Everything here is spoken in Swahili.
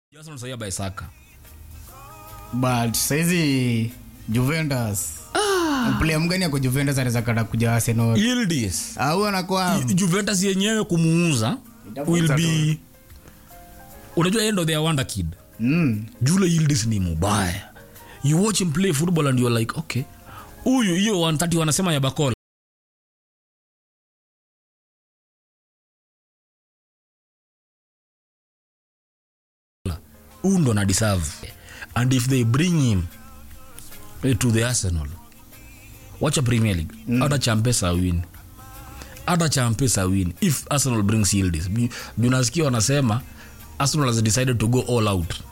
Arsenal sasa by Saka. but saizi juventus player mgani ako juventus anaweza kata kuja arsenal Yildiz. au anakuwa Juventus yenyewe kumuuza will Itafunza be unajua end of their wonder kid. mm. Jule Yildiz ni mubaya. You watch him play football and you're like, okay. Huyu hiyo 130 wanasema ya Bakola. Huyu ndo na deserve. And if they bring him eh, to the Arsenal. Wacha Premier League. Hata Champesa win. Hata Champesa win if Arsenal brings Yildiz. Ju- Juu nasikia wanasema Arsenal has decided to go all out